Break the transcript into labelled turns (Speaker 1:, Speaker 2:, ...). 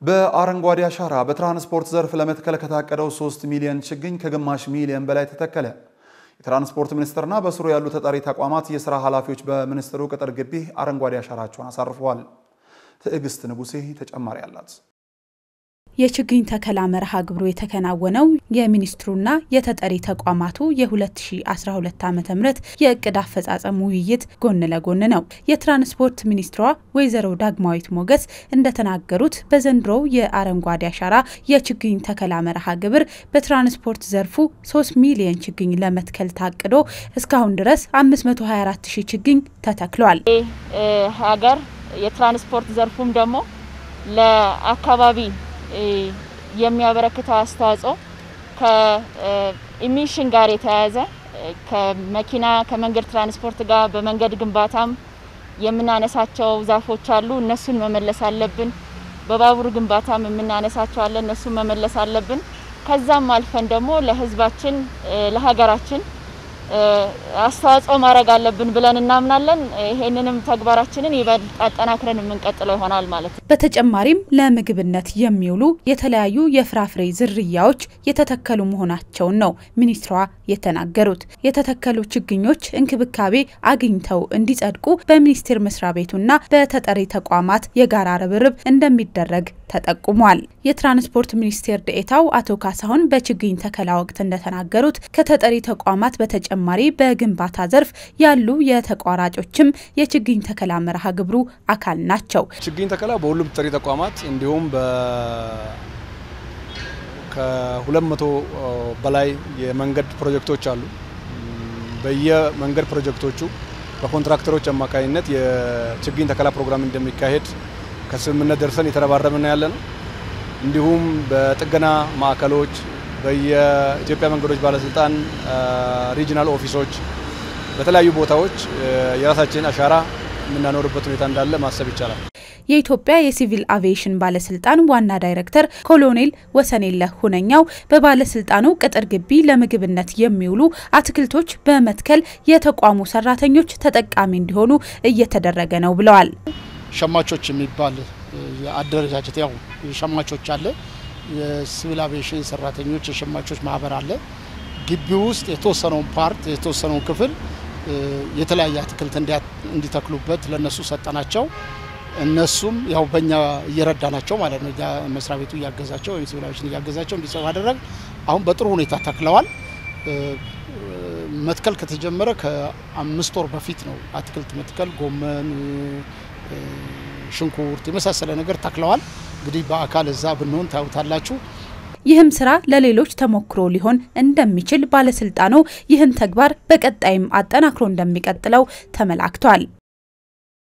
Speaker 1: በአረንጓዴ አሻራ በትራንስፖርት ዘርፍ ለመትከል ከታቀደው 3 ሚሊዮን ችግኝ ከግማሽ ሚሊዮን በላይ ተተከለ። የትራንስፖርት ሚኒስቴርና በስሩ ያሉ ተጠሪ ተቋማት የሥራ ኃላፊዎች በሚኒስትሩ ቅጥር ግቢ አረንጓዴ አሻራቸውን አሳርፈዋል። ትዕግስት ንጉሴ ተጨማሪ አላት።
Speaker 2: የችግኝ ተከላ መርሃ ግብሩ የተከናወነው የሚኒስትሩና የተጠሪ ተቋማቱ የ2012 ዓ ም የእቅድ አፈጻጸም ውይይት ጎን ለጎን ነው። የትራንስፖርት ሚኒስትሯ ወይዘሮ ዳግማዊት ሞገስ እንደተናገሩት በዘንድሮው የአረንጓዴ አሻራ የችግኝ ተከላ መርሃ ግብር በትራንስፖርት ዘርፉ 3 ሚሊዮን ችግኝ ለመትከል ታቅዶ እስካሁን ድረስ 524 ሺህ ችግኝ ተተክሏል።
Speaker 3: ሀገር የትራንስፖርት ዘርፉም ደግሞ ለአካባቢ የሚያበረክተው አስተዋጽኦ ከኢሚሽን ጋር የተያያዘ ከመኪና ከመንገድ ትራንስፖርት ጋር በመንገድ ግንባታም የምናነሳቸው ዛፎች አሉ። እነሱን መመለስ አለብን። በባቡር ግንባታም የምናነሳቸው አለ። እነሱን መመለስ አለብን። ከዛም አልፈን ደግሞ ለሕዝባችን ለሀገራችን አስተዋጽኦ ማድረግ አለብን ብለን እናምናለን። ይሄንንም ተግባራችንን ይበልጥ አጠናክረን የምንቀጥለው ይሆናል ማለት ነው።
Speaker 2: በተጨማሪም ለምግብነት የሚውሉ የተለያዩ የፍራፍሬ ዝርያዎች የተተከሉ መሆናቸውን ነው ሚኒስትሯ የተናገሩት። የተተከሉ ችግኞች እንክብካቤ አግኝተው እንዲጸድቁ በሚኒስቴር መስሪያ ቤቱና በተጠሪ ተቋማት የጋራ ርብርብ እንደሚደረግ ተጠቁሟል። የትራንስፖርት ሚኒስቴር ዴኤታው አቶ ካሳሁን በችግኝ ተከላ ወቅት እንደተናገሩት ከተጠሪ ተቋማት በተጨማሪ በግንባታ ዘርፍ ያሉ የተቋራጮችም የችግኝ ተከላ መርሃ ግብሩ አካል ናቸው።
Speaker 4: ችግኝ ተከላ በሁሉም ተጠሪ ተቋማት እንዲሁም ከሁለት መቶ በላይ የመንገድ ፕሮጀክቶች አሉ። በየመንገድ ፕሮጀክቶቹ በኮንትራክተሮች አማካኝነት የችግኝ ተከላ ፕሮግራም እንደሚካሄድ ከስምምነት ደርሰን የተረባረብን ያለ ነው። እንዲሁም በጥገና ማዕከሎች በየኢትዮጵያ መንገዶች ባለስልጣን ሪጂናል ኦፊሶች በተለያዩ ቦታዎች የራሳችን አሻራ የምናኖርበት ሁኔታ እንዳለ ማሰብ ይቻላል።
Speaker 2: የኢትዮጵያ የሲቪል አቪዬሽን ባለስልጣን ዋና ዳይሬክተር ኮሎኔል ወሰኔለህ ሁነኛው በባለስልጣኑ ቅጥር ግቢ ለምግብነት የሚውሉ አትክልቶች በመትከል የተቋሙ ሰራተኞች ተጠቃሚ እንዲሆኑ እየተደረገ ነው ብለዋል።
Speaker 5: ሸማቾች የሚባል አደረጃጀት ያው ሸማቾች አለ የሲቪል አቪዬሽን ሰራተኞች የሸማቾች ማህበር አለ። ግቢ ውስጥ የተወሰነውን ፓርት የተወሰነውን ክፍል የተለያየ አትክልት እንዲተክሉበት ለነሱ ሰጠናቸው። እነሱም ያው በእኛ እየረዳናቸው ማለት ነው። መስሪያ ቤቱ እያገዛቸው ወይም ሲቪል አቪዬሽን እያገዛቸው እንዲሰሩ አደረግ። አሁን በጥሩ ሁኔታ ተክለዋል። መትከል ከተጀመረ ከአምስት ወር በፊት ነው አትክልት መትከል፣ ጎመን፣ ሽንኩርት የመሳሰለ ነገር ተክለዋል። እንግዲህ በአካል እዛ ብንሆን ታዩታላችሁ።
Speaker 2: ይህም ስራ ለሌሎች ተሞክሮ ሊሆን እንደሚችል ባለስልጣኑ ይህን ተግባር በቀጣይም አጠናክሮ እንደሚቀጥለው ተመላክቷል።